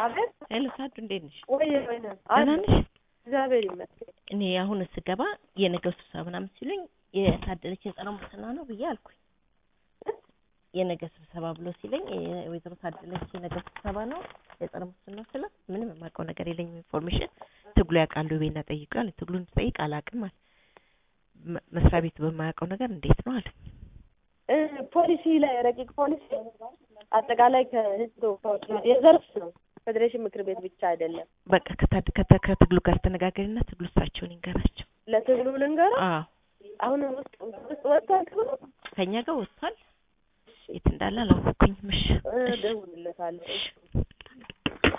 አቤት ሄሎ ሳዱ እንዴት ነሽ? ወይ ወይ ደህና ነሽ? እግዚአብሔር ይመስገን። እኔ አሁን ስገባ የነገው ስብሰባ ምናምን ሲሉኝ የታደለች የጸረ ሙስና ነው ብዬ አልኩኝ። የነገ ስብሰባ ብሎ ሲለኝ ወይዘሮ ታደለች የነገ ስብሰባ ነው የጸረ ሙስና ስለ ምንም የማውቀው ነገር የለኝም ኢንፎርሜሽን ትግሉ ያውቃሉ ቤና ጠይቀዋል ትግሉን ስጠይቅ አላውቅም አለ መ- መስሪያ ቤቱ በማያውቀው ነገር እንዴት ነው አለ እ ፖሊሲ ላይ ረቂቅ ፖሊሲ አጠቃላይ ከህዝብ ተወካዮች ጋር የዘርፍ ነው። ፌዴሬሽን ምክር ቤት ብቻ አይደለም። በቃ ከታድ- ከተ- ከትግሉ ጋር ተነጋገሪና ትግሉ እሳቸውን ይንገራቸው ለትግሉ ልንገረው አዎ አሁን ውስጥ ውስጥ ወጥቷል ትግሉ ከኛ ጋር ወጥቷል የት እንዳለ አላወኩኝም እሺ እ፣ እደውልለታለሁ። እሺ